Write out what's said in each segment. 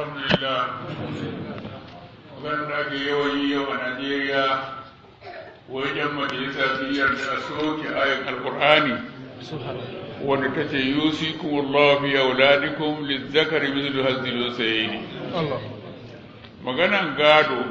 alhamdulillah maganar da ake yawan yi yau a najeriya wajen majalisa su yarda a soke ayin alkur'ani wanda ta ce yusikum Allah fi auladikum lizzakari mithlu hazzil unsayni maganan gado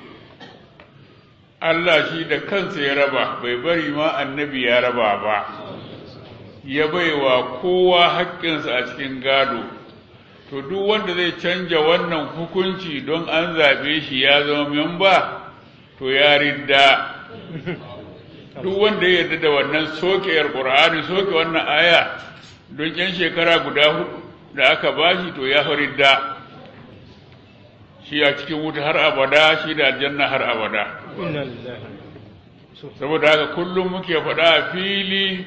Allah shi da kansa ya raba bai bari ma annabi ya raba ba ya baiwa kowa haƙƙinsa a cikin gado to duk wanda zai canja wannan hukunci don an zaɓe shi ya zama memba to ya ridda duk wanda ya yarda da wannan soke alƙur'ani soke wannan aya don yan shekara guda hudu da aka bashi to ya ridda shi a cikin wuta har abada shi da aljanna har abada saboda haka kullum muke faɗa a fili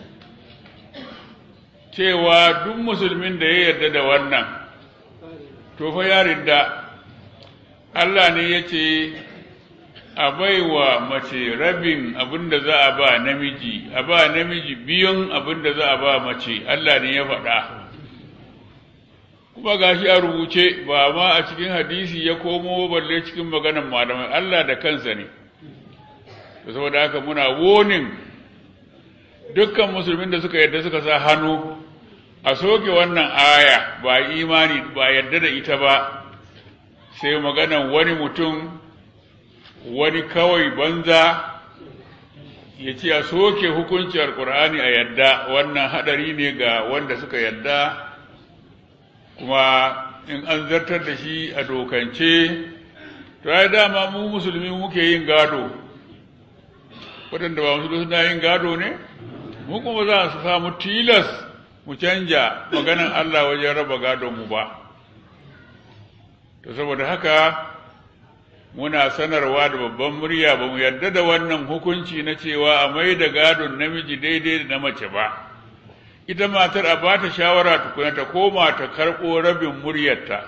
cewa duk musulmin da ya yarda da wannan to fa ya ridda Allah ne ya ce a baiwa mace rabin abin da za a ba namiji a ba namiji biyun abin da za a ba mace Allah ne ya faɗa kuma gashi a rubuce ba ma a cikin hadisi ya komo balle cikin maganan malamai Allah da kansa ne saboda haka muna wonin dukkan musulmin da suka yadda suka sa hannu a soke wannan aya ba imani ba yadda da ita ba sai maganan wani mutum wani kawai banza ya ce a soke hukunci alkur'ani a yadda wannan hadari ne ga wanda suka yadda kuma in an zartar da shi a dokance to ai dama mu musulmi muke yin gado waɗanda ba musulmi suna yin gado ne mu kuma za su samu tilas mu canja maganan Allah wajen raba gadon mu ba to saboda haka muna sanarwa da babban murya ba mu yarda da wannan hukunci na cewa a mai da gadon namiji daidai da na mace ba ita matar a ba ta shawara tukuna ta koma ta karɓo rabin muryarta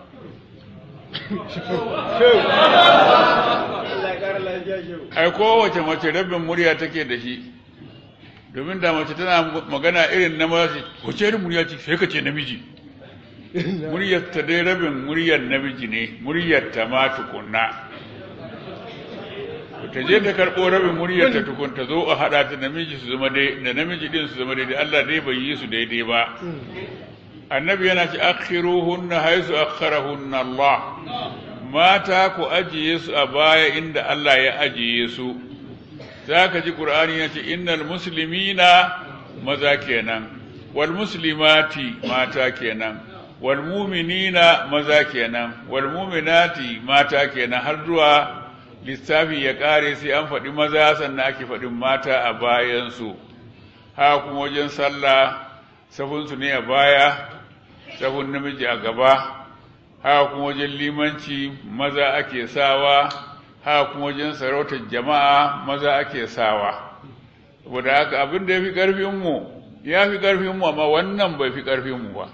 ai kowace mace rabin murya take da shi domin da mace tana magana irin na mace wace irin murya ce sai ka ce namiji muryarta dai rabin muryar namiji ne muryarta ma tukunna ta je ta karɓo rabin muryarta tukun ta zo a haɗa ta namiji su zama dai da namiji din su zama daidai Allah dai bai yi su daidai ba annabi yana ce akhiruhunna haisu akharahunna Allah mata ku ajiye su a baya inda Allah ya ajiye su zaka ji Qur'ani ya ce innal muslimina maza kenan wal muslimati mata kenan wal mu'minina maza kenan wal mu'minati mata kenan har zuwa lissafi ya kare sai an faɗi maza sannan ake faɗin mata a bayansu haka kuma wajen sallah safunsu ne a baya safun namiji a gaba haka kuma wajen limanci maza ake sawa haka kuma wajen sarautar jama'a maza ake sawa saboda haka abin da ya fi ƙarfinmu ya fi ƙarfinmu amma wannan bai fi ƙarfinmu ba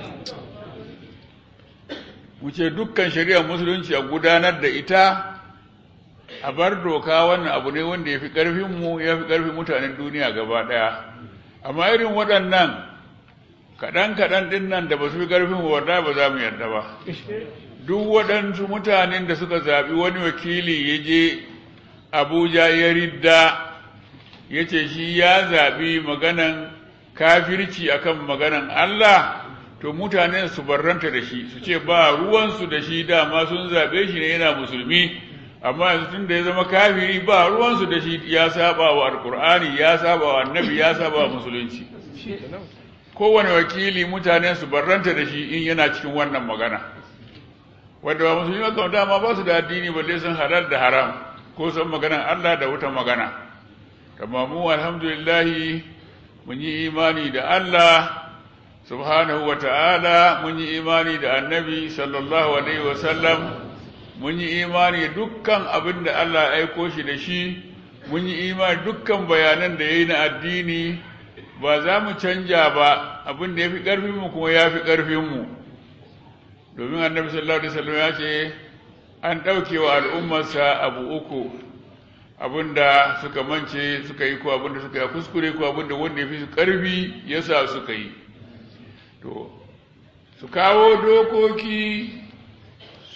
mu ce dukkan shari'ar musulunci a gudanar da ita a bar doka wannan abu ne wanda ya fi ƙarfinmu ya fi ƙarfin mutanen duniya gaba ɗaya amma irin waɗannan kaɗan-kaɗan ɗin nan da ba su fi ƙarfin wadda ba za mu yarda ba duk waɗansu mutanen da suka zaɓi wani wakili ya je abuja ya ridda ya ce shi ya zaɓi maganan kafirci akan maganan allah to mutanen su barranta da shi su ce ba ruwansu da shi dama sun zaɓe shi ne yana musulmi amma yanzu tun da ya zama kafiri ba ruwansu da shi ya saba wa alkur'ani ya saba wa annabi ya saba wa musulunci kowane wakili mutanen su barranta da shi in yana cikin wannan magana wanda ba musulmi ba dama ba su da addini balle sun halal da haram ko san maganan Allah da wuta magana amma mu alhamdulillah mun yi imani da Allah subhanahu wa ta'ala mun yi imani da annabi sallallahu alaihi wa sallam mun yi imani dukkan abin da Allah ya aiko shi da shi mun yi imani dukkan bayanan da ya yi na addini ba za mu canja ba abin da ya fi ƙarfinmu kuma ya fi ƙarfinmu domin annabi sallallahu alaihi wasallam ya ce an ɗauke wa al'ummarsa abu uku abin da suka mance suka yi ko abin da suka yi kuskure ko abin da wanda ya fi su ƙarfi ya sa suka yi to su kawo dokoki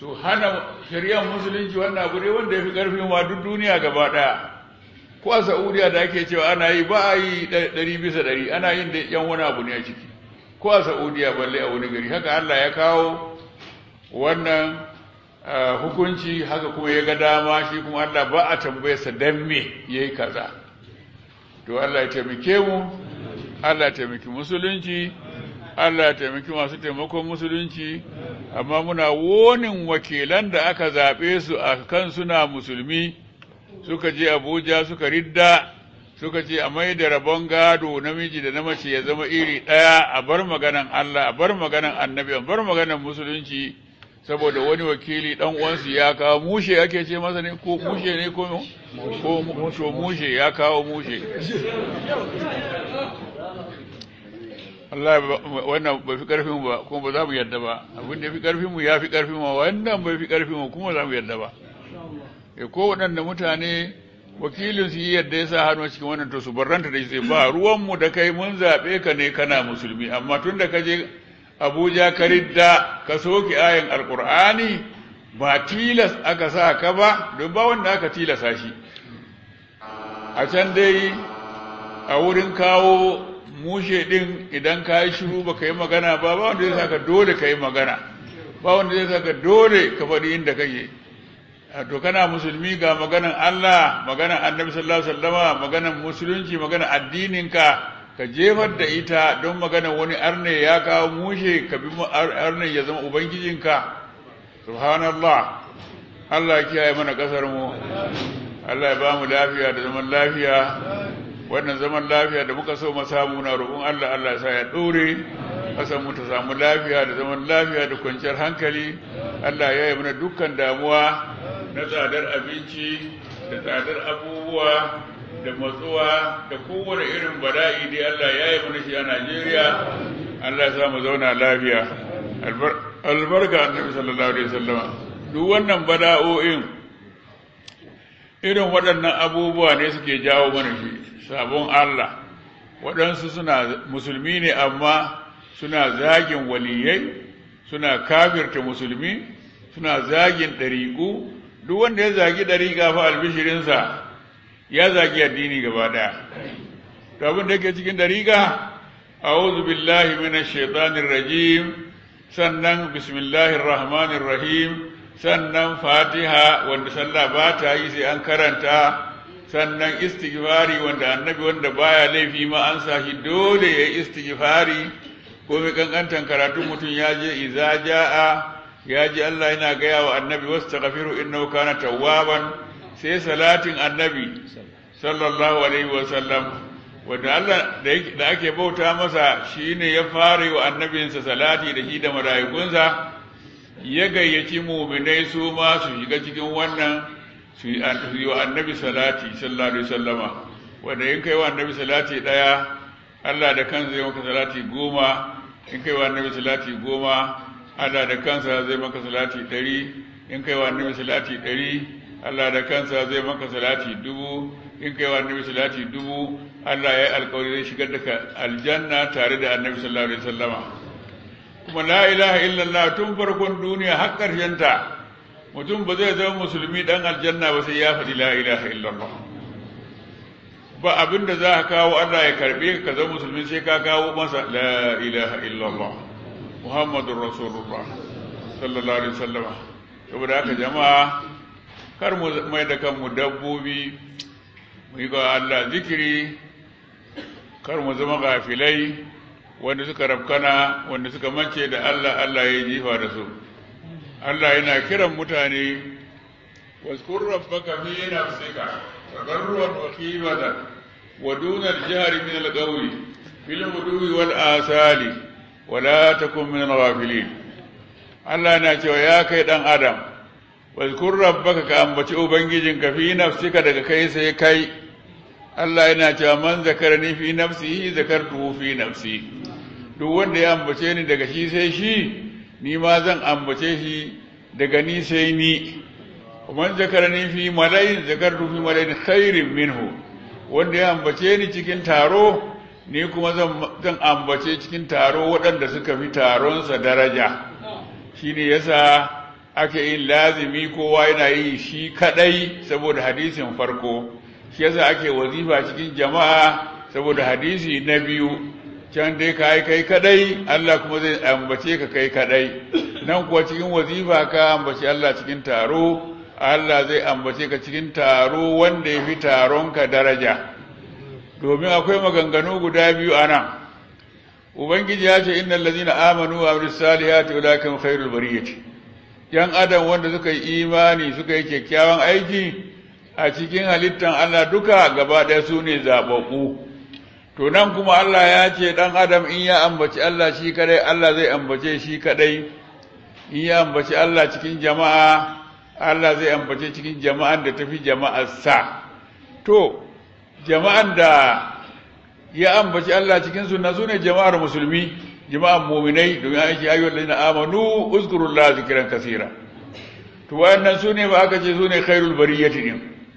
su hana shari'ar musulunci wannan abu ne wanda ya fi ƙarfin wa duk duniya gaba ɗaya ko a saudiya da ake cewa ana yi ba a yi ɗari bisa ɗari ana yin da yan wani abu ne a ciki ko a saudiya balle a wani gari haka allah ya kawo wannan hukunci haka kuma ya ga dama shi kuma allah ba a tambayarsa don me ya yi kaza to allah ya taimake mu allah ya taimaki musulunci allah ya taimaki masu taimakon musulunci amma muna wonin wakilan da aka zaɓe su a kan suna musulmi suka je abuja suka ridda suka ce a mai da rabon gado namiji da na mace ya zama iri ɗaya a bar maganan Allah a bar maganan annabi a bar maganan musulunci saboda wani wakili dan uwansu ya kawo mushe ake ce masa ne ko mushe ne ko ko musho mushe ya kawo mushe Allah wannan bai fi karfin ba kuma ba za mu yarda ba abin da ya fi karfin mu ya fi karfin mu wannan bai fi karfin mu kuma za mu yarda ba e ko waɗanda mutane wakilin su yi yadda ya sa hannu cikin wannan to su barranta da shi ba ruwanmu da kai mun zaɓe ka ne kana musulmi amma tun da ka je abuja ka ridda ka soke ayan alƙur'ani ba tilas aka sa ka ba don ba wanda aka tilasa shi a can dai a wurin kawo mushe ɗin idan ka yi shiru ba ka yi magana ba ba wanda zai sa ka dole ka yi magana ba wanda zai sa ka dole ka faɗi inda kake to kana musulmi ga maganan Allah maganan annabi sallallahu alaihi wasallama maganan musulunci maganan addininka ka jefar da ita don maganan wani arne ya kawo mushe ka bi arne ya zama ubangijinka subhanallah Allah ya kiyaye mana kasar mu Allah ya ba mu lafiya da zaman lafiya wannan zaman lafiya da muka so mu samu na roƙon Allah Allah ya sa ya dore kasan mu ta samu lafiya da zaman lafiya da kwanciyar hankali Allah ya yi mana dukkan damuwa na tsadar abinci da tsadar abubuwa da matsuwa da kowane irin bala'i dai Allah ya yi mana shi a Najeriya Allah ya mu zauna lafiya albarka annabi sallallahu alaihi wasallam duk wannan bala'o'in irin waɗannan abubuwa ne suke jawo mana shi sabon Allah waɗansu suna musulmi ne amma suna zagin waliyai suna kafirta musulmi suna zagin ɗariƙu duk wanda ya zagi ɗariƙa fa albishirinsa ya zagi addini gaba ɗaya to abin da yake cikin ɗariƙa a'udhu billahi minash shaitanir rajim sannan bismillahir rahmanir rahim sannan fatiha wanda sallah ba ta yi sai an karanta sannan istighfari wanda annabi wanda baya laifi ma an sa shi dole ya yi istighfari ko mai kankantan karatu mutum ya je iza ja'a ya ji Allah yana gaya wa annabi wasu taƙafiru innahu kana tawwaban sai salatin annabi sallallahu alaihi wa sallam wanda Allah da ake bauta masa shine ya fara wa annabinsa salati da shi da mala'ikunsa ya gayyaci muminai su ma su shiga cikin wannan su yi wa annabi salati sallallahu alaihi wasallama wanda in kai wa annabi salati daya Allah da kansa zai maka salati goma in kai wa annabi salati goma Allah da kansa zai maka salati ɗari in kai wa annabi salati ɗari Allah da kansa zai maka salati dubu in kai wa annabi salati dubu Allah ya yi alkawari zai shigar da ka aljanna tare da annabi sallallahu alaihi wasallama kuma la ilaha illallah tun farkon duniya har ƙarshen ta mutum ba zai zama musulmi dan aljanna ba sai ya faɗi la ilaha illallah ba abin da za ka kawo Allah ya karbe ka zama musulmi sai ka kawo masa la ilaha illallah muhammadun rasulullah sallallahu alaihi wasallama saboda haka jama'a kar mu mai da kanmu dabbobi mu yi ga Allah zikiri kar mu zama gafilai wanda suka rafkana wanda suka mance da Allah Allah ya jifa da su Allah yana kiran mutane waskur rabbaka fi nafsika tadarruan wa khifatan wa duna al-jahri min al-qawli fil ghudwi wal asali wa la takun min al-ghafilin Allah yana cewa ya kai dan adam waskur rabbaka ka ambaci ubangijinka fi nafsika daga kai sai kai Allah yana cewa man zakarani fi nafsihi zakartuhu fi nafsi duk wanda ya ambace ni daga shi sai shi ni ma zan ambace shi daga ni sai ni man zakarani fi malayin zakartu fi malayin khairin minhu wanda ya ambace ni cikin taro ni kuma zan ambace cikin taro waɗanda suka fi taronsa daraja shine yasa ake yin lazimi kowa yana yi shi kadai saboda hadisin farko shi yasa ake wazifa cikin jama'a saboda hadisi na biyu can dai ka yi kai kadai Allah kuma zai ambace ka kai kadai nan kuwa cikin wazifa ka ambace Allah cikin taro Allah zai ambace ka cikin taro wanda ya fi taronka daraja domin akwai maganganu guda biyu a nan ubangiji ya ce innal ladina amanu wa amilus salihati ulaika khairul bariyati yan adam wanda suka yi imani suka yi kyakkyawan aiki a cikin halittan Allah duka gaba ɗaya su ne zaɓaɓɓu to nan kuma Allah ya ce ɗan adam in ya ambaci Allah shi kadai Allah zai ambace shi kadai in ya ambaci Allah cikin jama'a Allah zai ambace cikin jama'an da tafi jama'ar sa to jama'an da ya ambaci Allah cikin sunna su ne jama'ar musulmi jama'ar muminai domin an shi ayyuhal ladina amanu uzkurullah zikran kaseera to wayannan su ne ba aka ce su ne khairul bariyati din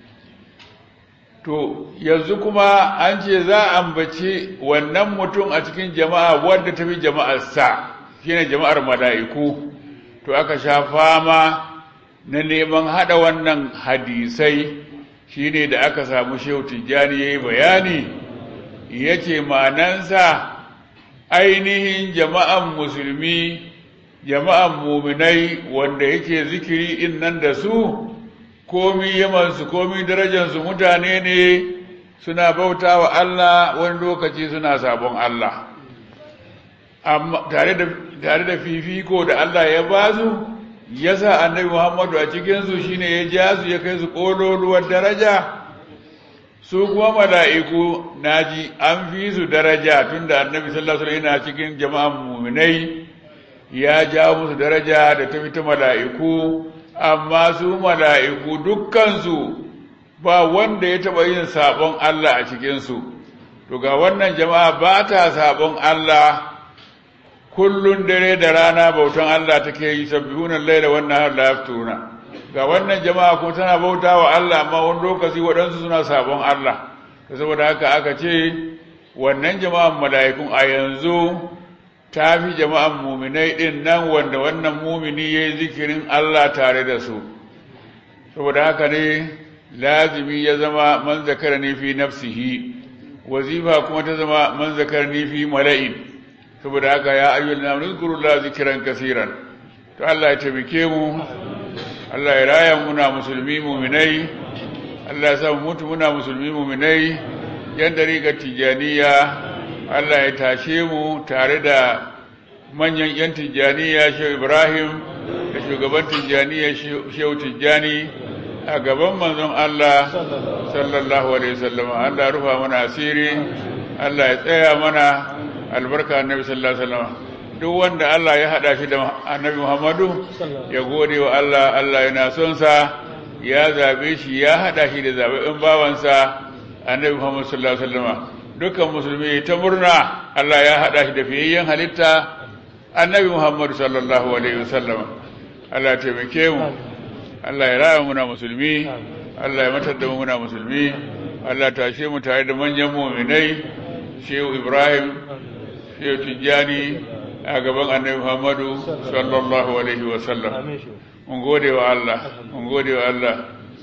to yanzu kuma an ce za a ambaci wannan mutum a cikin jama'a wadda tafi jama'ar sa shine jama'ar mala'iku to aka sha fama na neman hada wannan hadisai shine da aka samu shehu tijjani yayi bayani yace manansa ainihin jama'an musulmi jama'an muminai wanda yake zikiri din nan da su komi yamansu komi darajansu mutane ne suna bauta wa Allah wani lokaci suna sabon Allah amma tare da tare da fifiko da Allah ya ba su ya sa annabi Muhammadu a cikinsu shine ya ja su ya kai su ƙololuwar daraja su kuma mala'iku naji an fi su daraja tunda annabi sallallahu alaihi yana cikin jama'an muminai ya ja musu daraja da ta ta mala'iku amma su mala'iku dukkansu ba wanda ya taɓa yin sabon Allah a cikinsu to ga wannan jama'a ba ta sabon Allah kullun dare da rana bautan Allah take yi sabbihunan laila wannan har la yaftuna ga wannan jama'a kuma tana bauta wa Allah amma wani lokaci waɗansu suna sabon Allah saboda haka aka ce wannan jama'an mala'ikun a yanzu ta fi jama'an muminai ɗin nan wanda wannan mumini ya yi zikirin Allah tare da su saboda haka ne lazimi ya zama man zakara ne fi nafsihi wazifa kuma ta zama man zakara ne fi mala'in saboda haka ya ayyul na nuzkurullah zikiran kasiran to Allah ya taimake mu Allah ya raya muna musulmi muminai Allah ya sa mutu muna musulmi muminai yan dariƙar tijaniya Allah ya tashe mu tare da manyan yan tijaniya Shehu Ibrahim da shugaban tijaniya Shehu Tijjani a gaban manzon Allah sallallahu alaihi wasallam Allah rufa mana asiri Allah ya tsaya mana albarka annabi sallallahu alaihi wasallam duk wanda Allah ya hada shi da annabi Muhammadu ya gode wa Allah Allah yana son sa ya zabe shi ya hada shi da zaɓen bawansa annabi Muhammad sallallahu alaihi wasallam dukkan musulmi ta murna Allah ya hada shi da fiyayyen halitta annabi Muhammad sallallahu alaihi wasallam Allah ya taimake mu Allah ya raya muna musulmi Allah ya matar da mu muna musulmi Allah ta tashe mu tare da manyan mu'minai Shehu Ibrahim Shehu Tijjani a gaban annabi Muhammadu sallallahu alaihi wasallam mun gode wa Allah mun gode wa Allah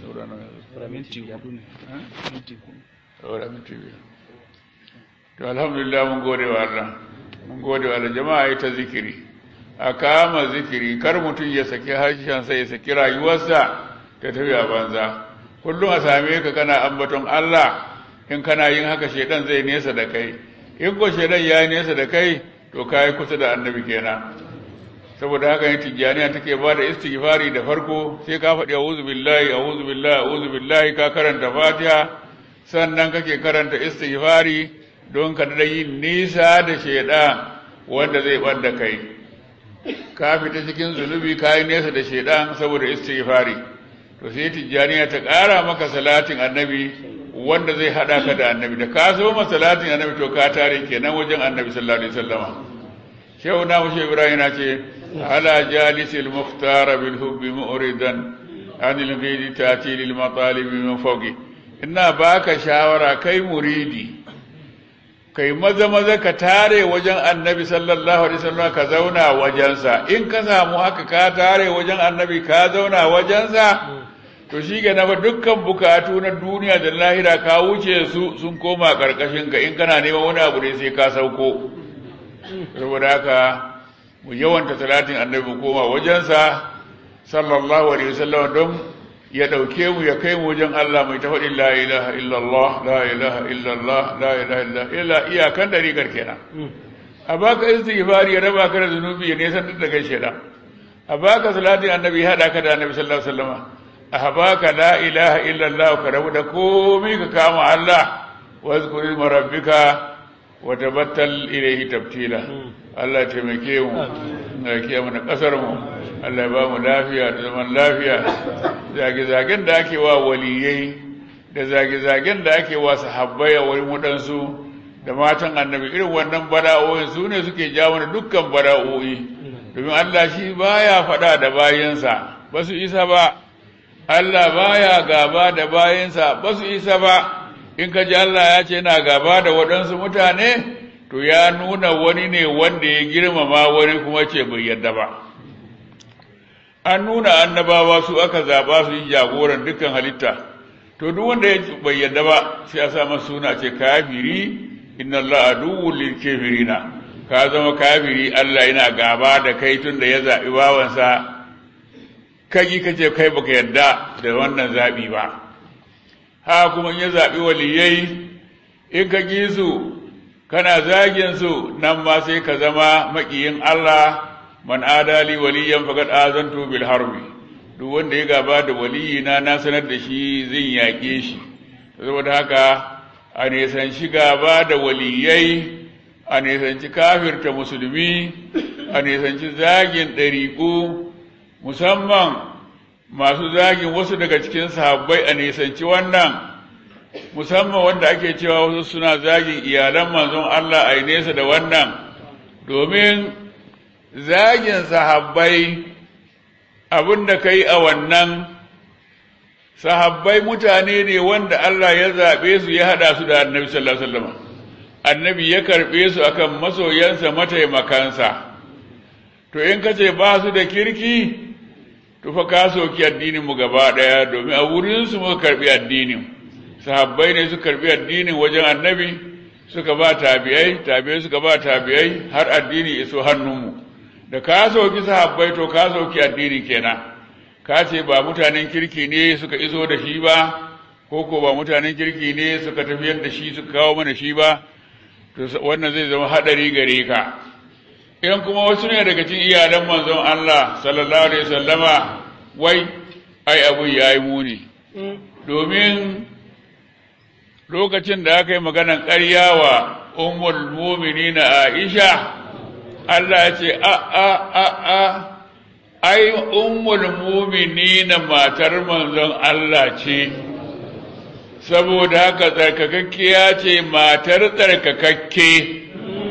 to alhamdulillah mun gode wa Allah mun gode wa Allah jama'a ita zikiri a kama zikiri kar mutum ya saki harshensa ya saki rayuwarsa ta tafi a banza kullum a same ka kana ambaton Allah in kana yin haka shedan zai nesa da kai in ko shedan ya nesa da kai to kai kusa da annabi kenan saboda haka ne tijjaniya take ba da istighfari da farko sai ka faɗi a'udhu billahi a'udhu billahi a'udhu billahi ka karanta fatiha sannan kake karanta istighfari don ka da yin nisa da shedan wanda zai banda kai ka fita cikin zunubi ka yi nesa da shedan saboda istighfari to sai tijjaniya ta ƙara maka salatin annabi wanda zai hada ka da annabi da ka so ma salatin annabi to ka tare kenan wajen annabi sallallahu alaihi wasallama shehu na mushe ibrahim na ce ala jalisil muhtar bil hubbi mu'ridan anil ghidi tati lil matalib min fawqi ina baka shawara kai muridi kai maza maza ka tare wajen annabi sallallahu alaihi wasallam ka zauna wajensa in ka samu haka ka tare wajen annabi ka zauna wajensa to shi ga na dukkan bukatu na duniya da lahira ka wuce su sun koma karkashin ka in kana neman wani abu ne sai ka sauko saboda haka mu yawanta talatin annabi mu koma wajensa sallallahu alaihi wasallam don ya ɗauke mu ya kai mu wajen Allah mai ta faɗin la ilaha illallah la ilaha illallah la ilaha illallah iyakan ɗariƙar kenan a baka istighfari ya raba ka da zunubi ya nesan da kai sheda a baka salatin annabi ya haɗa ka da annabi sallallahu alaihi wasallam a baka la ilaha illallah ka rabu da komai ka kama Allah wa zkuri rabbika wa tabattal ilayhi tabtila Allah ya taimake mu ya kiyaye mana kasar mu Allah ya ba mu lafiya da zaman lafiya zage-zagen da ake wa waliyai da zage-zagen da ake wa sahabbai a wurin waɗansu da matan annabi irin wannan bara'o'in su ne suke ja mana dukkan bara'o'i domin Allah shi baya faɗa da bayansa ba su isa ba Allah baya gaba da bayansa ba su isa ba in ka ji Allah ya ce yana gaba da waɗansu mutane to ya nuna wani ne wanda ya girmama wani kuma ce bai yarda ba an nuna annabawa su aka zaba su yi jagoran dukkan halitta to duk wanda ya bai yarda ba sai a sa masa suna ce kafiri inna Allah aduwwul lil kafirina ka zama kafiri Allah yana gaba da kai tun da ya zabi bawansa kaji kace kai baka yarda da wannan zabi ba ha kuma ya zabi waliyai in ka ji su kana zagin su nan ma sai ka zama makiyin Allah man adali waliyan faqad azantu bil harbi duk wanda ya gaba da waliyina na sanar da shi zan yaƙe shi saboda haka a nisanci gaba da waliyai a nisanci kafirta musulmi a nisanci zagin ɗariƙu musamman masu zagin wasu daga cikin sahabbai a nisanci wannan musamman wanda ake cewa wasu suna zagin iyalan manzon Allah a nesa da wannan domin zagin sahabbai abinda ka yi a wannan sahabbai mutane ne wanda Allah ya zaɓe su ya haɗa su da annabi sallallahu alaihi wasallam annabi ya karɓe su akan masoyansa mataimakansa to in ka ce ba su da kirki to fa ka soki addinin mu gaba ɗaya domin a wurin su muka karɓi addinin sahabbai ne su karɓi addinin wajen annabi suka ba tabi'ai tabi'ai suka ba tabi'ai har addini iso hannunmu da ka sauki sahabbai to ka sauki addini kenan ka ce ba mutanen kirki ne suka iso da shi ba ko ko ba mutanen kirki ne suka tafiyar da shi suka kawo mana shi ba to wannan zai zama hadari gare ka in kuma wasu ne daga cikin iyalan manzon Allah sallallahu alaihi wasallama wai ai abu yayi muni domin lokacin da aka yi maganan ƙarya wa ummul mu'minina Aisha Allah ya ce a a a a ai ummul mu'minina matar manzon Allah ce saboda haka tsarkakakkiya ce matar tsarkakakke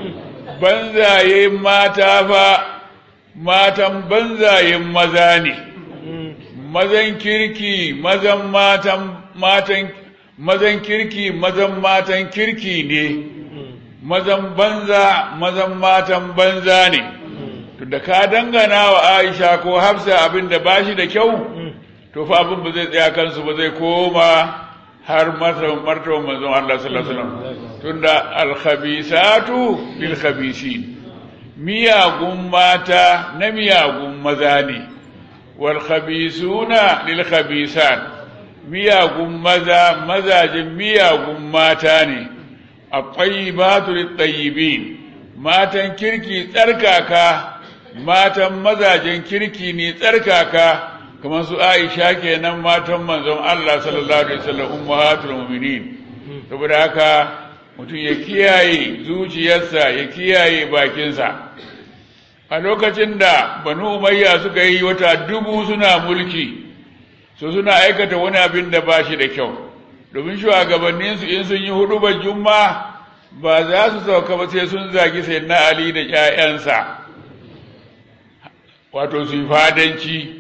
banzaye mata fa matan banzayen maza ne mazan kirki mazan matan matan mazan kirki mazan matan kirki ne mazan banza mazan matan banza ne to da ka dangana wa Aisha ko Hafsa abin da bashi da kyau to fa abin ba zai tsaya kansu ba zai koma har martaban martaban manzon Allah sallallahu alaihi wasallam tunda al-khabisatu lil khabisin miyagun mata na miyagun maza ne wal khabisuna lil khabisat miyagun maza mazajin miyagun mata ne at-tayyibatu lit-tayyibin matan kirki tsarkaka matan mazajen kirki ne tsarkaka kamar su Aisha kenan matan manzon Allah sallallahu alaihi wasallam ummahatul mu'minin saboda haka mutum ya kiyaye zuciyarsa ya kiyaye bakinsa a lokacin da banu umayya suka yi wata dubu suna mulki su suna aikata wani abin da ba shi da kyau domin shugabanninsu in sun yi hudu ba juma ba za su sauka ba sai sun zagi sai na ali da 'ya'yansa wato su yi fadanci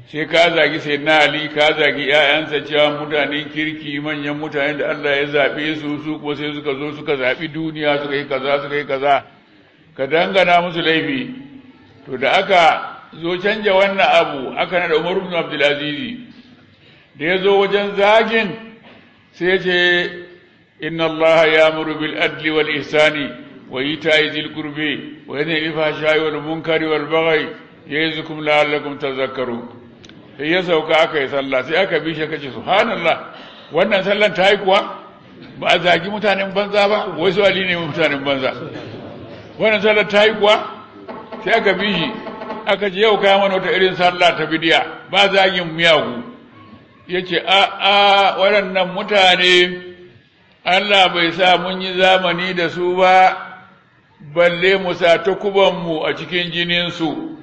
sai ka zagi sai na ali ka zagi ‘ya'yansa cewa mutanen kirki manyan mutane da Allah ya zaɓe su su kuma sai suka zo suka zaɓi duniya suka yi kaza suka yi kaza ka dangana musu laifi to da aka zo canja wannan abu aka nada umar ibn abdulaziz da ya zo wajen zagin sai ya ce inna Allah ya'muru bil adli wal ihsani wa ita'i dhil qurbi wa yanha 'anil fahsha'i wal munkari wal baghi ya'izukum la'allakum tadhakkarun sai ya sauka aka yi sallah sai aka bi shi kace subhanallah wannan sallan ta yi kuwa ba a zagi mutanen banza ba wai su ali ne mutanen banza wannan sallar ta yi kuwa sai aka bi shi aka ce yau kaya mana wata irin sallah ta bidiya ba zagin miyagu ya ce a a waɗannan mutane Allah bai sa mun yi zamani da su ba balle mu sa takubanmu a cikin jininsu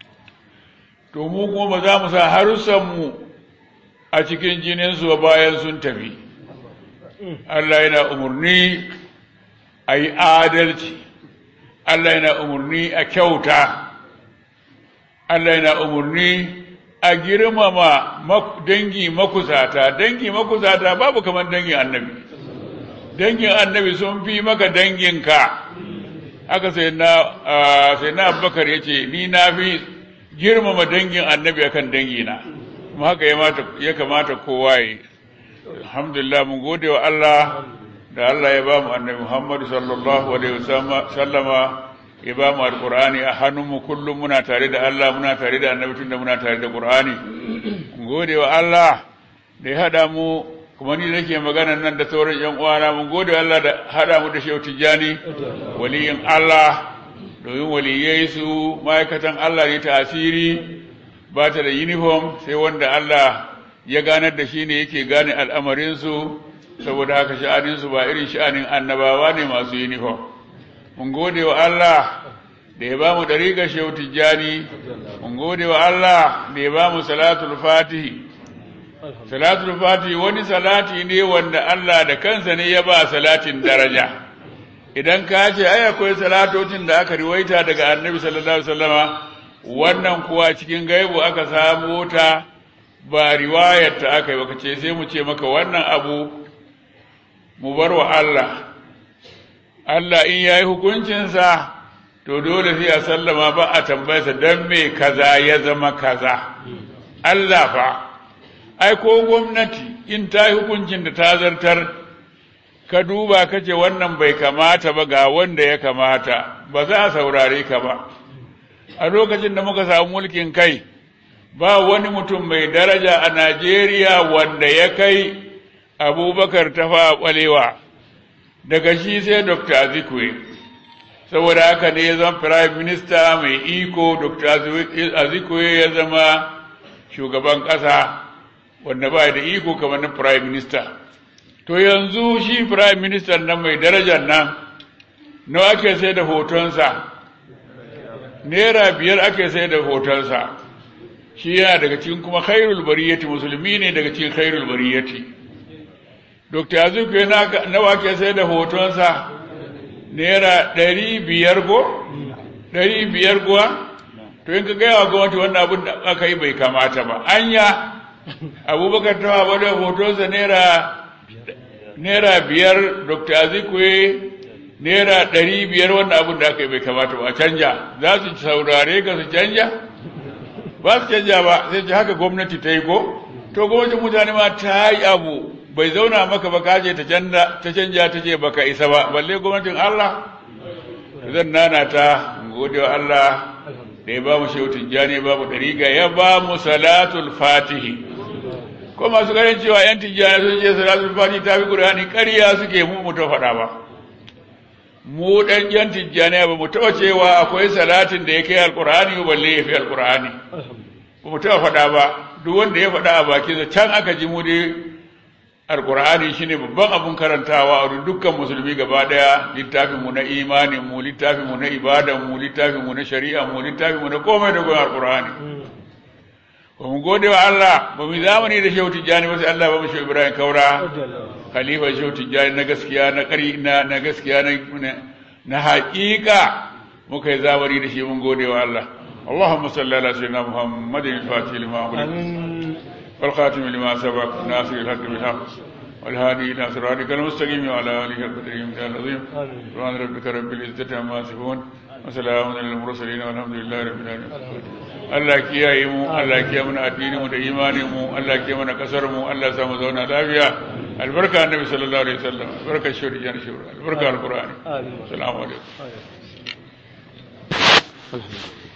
to mu kuma ba za mu sa harussanmu a cikin jininsu ba bayan sun tafi Allah yana umarni a yi adalci Allah yana umarni a kyauta Allah yana umarni a girmama dangi makusata dangi makusata babu kamar dangin annabi dangin annabi sun fi maka danginka haka sai na sai na abubakar ya ce ni na fi girmama dangin annabi akan dangina kuma haka ya kamata kowa yi alhamdulillah mun gode wa Allah da Allah ya ba mu annabi Muhammad sallallahu alaihi wasallama ya ba mu alqur'ani a hannunmu kullum muna tare da Allah muna tare da annabi tunda muna tare da qur'ani mun gode wa Allah da ya hada mu kuma ni nake magana nan da sauran yan uwana mun gode wa Allah da hada mu da Shehu Tijjani waliyin Allah domin waliyai su ma'aikatan Allah ne ta asiri ba ta da uniform sai wanda Allah ya ganar da shi ne yake gane al'amarinsu saboda haka sha'aninsu ba irin sha'anin annabawa ne masu uniform mun gode wa Allah da ya ba mu dariƙa shehu tijjani mun gode wa Allah da ya ba mu salatul fatihi salatul fatihi wani salati ne wanda Allah da kansa ne ya ba salatin daraja idan ka ce ai akwai salatocin da aka riwaita daga annabi sallallahu alaihi wasallama wannan kuwa cikin gaibu aka samu ta ba riwayar ta aka yi baka ce sai mu ce maka wannan abu mu bar wa Allah Allah in yayi hukuncinsa to dole sai a sallama ba a tambayarsa don me kaza ya zama kaza Allah fa ai ko gwamnati in ta yi hukuncin da ta zartar ka duba ka ce wannan bai kamata ba ga wanda ya kamata ba za a saurare ka ba a lokacin da muka samu mulkin kai ba wani mutum mai daraja a Najeriya wanda ya kai abubakar tafa ɓalewa daga shi sai Dr. Azikwe saboda haka ne ya zama prime minister mai iko Dr. Azikwe ya zama shugaban ƙasa wanda ba da iko kamar na prime minister to yanzu shi prime minister nan mai darajar nan nawa ake sai da hotonsa naira biyar ake sai da hotonsa shi yana daga cikin kuma khairul bariyati musulmi ne daga cikin khairul bariyati dr azuku nawa ke sai da hotonsa naira ɗari biyar ko ɗari biyar kuwa to in ka gaya wa gwamnati wannan abin da aka yi bai kamata ba anya abubakar tawa wadda hotonsa naira naira biyar dr azuku naira ɗari biyar wannan abin da aka yi bai kamata ba a canja za su saurare ka su canja ba su canja ba sai ce haka gwamnati ta yi ko to gwamnatin mutane ma ta yi abu bai zauna maka ba kaje ta canja ta canja ta ce baka isa ba balle gwamnatin Allah zan nana ta gode wa Allah da ya ba mu shehu tijjani ba mu dariga ya ba mu salatul fatihi ko masu ganin cewa yan tijjani sun ce salatul fatihi ta fi qur'ani ƙarya suke mu mu ta faɗa ba mu ɗan yan tijjani ba mu taɓa cewa akwai salatin da ya kai alƙur'ani balle ya fi alƙur'ani ba mu taɓa faɗa ba duk wanda ya faɗa a bakinsa can aka ji mu dai alƙur'ani shine babban abun karantawa a dukkan musulmi gaba ɗaya littafin mu na imanin mu littafin mu na ibadan mu littafin mu na shari'a mu littafin mu na komai da komai alƙur'ani ba mu gode wa Allah ba mu zamani da shehu tijjani ba sai Allah ba mu shehu Ibrahim Kaura khalifa shehu tijjani na gaskiya na ƙari na na gaskiya na na haƙiƙa muka yi zamani da shi mun gode wa Allah اللهم صل على سيدنا محمد الفاتح لما أغلق آمين والخاتم لما سبق ناصر الحق بالحق والهادي إلى صراطك المستقيم وعلى آله القدر العظيم آمين سبحان ربك رب العزة عما يصفون وسلام على المرسلين والحمد لله رب العالمين Allah kiyaye mu Allah kiyaye mana addinin mu da imanin mu Allah kiyaye mana kasar mu Allah ya sa mu zauna lafiya albarka annabi sallallahu alaihi wasallam albarka shuri jan shuri albarka alqur'ani آمين assalamu alaikum آمين